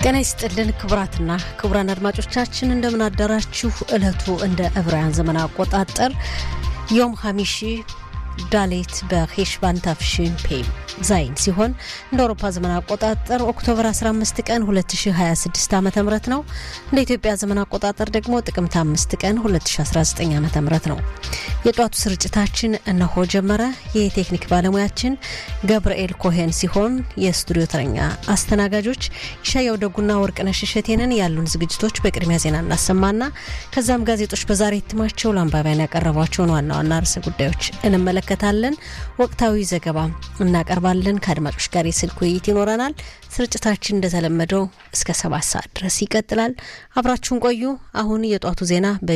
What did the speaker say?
ጤና ይስጥልን ክቡራትና ክቡራን አድማጮቻችን እንደምን አደራችሁ። ዕለቱ እንደ ዕብራውያን ዘመን አቆጣጠር ዮም ሀሚሺ ዳሌት በሄሽባን ታፍሽን ፔም ዛይን ሲሆን እንደ አውሮፓ ዘመን አቆጣጠር ኦክቶበር 15 ቀን 2026 ዓ ም ነው። እንደ ኢትዮጵያ ዘመን አቆጣጠር ደግሞ ጥቅምት 5 ቀን 2019 ዓ ም ነው። የጧቱ ስርጭታችን እነሆ ጀመረ። የቴክኒክ ባለሙያችን ገብርኤል ኮሄን ሲሆን የስቱዲዮ ተረኛ አስተናጋጆች ይሻያው ደጉና ወርቅነሽ እሸቴንን። ያሉን ዝግጅቶች በቅድሚያ ዜና እናሰማና ከዛም ጋዜጦች በዛሬ እትማቸው ለአንባቢያን ያቀረቧቸውን ዋና ዋና ርዕሰ ጉዳዮች እንመለከታለን። ወቅታዊ ዘገባ እናቀርባለን። ከአድማጮች ጋር የስልክ ውይይት ይኖረናል። ስርጭታችን እንደተለመደው እስከ ሰባት ሰዓት ድረስ ይቀጥላል። አብራችሁን ቆዩ። አሁን የጧቱ ዜና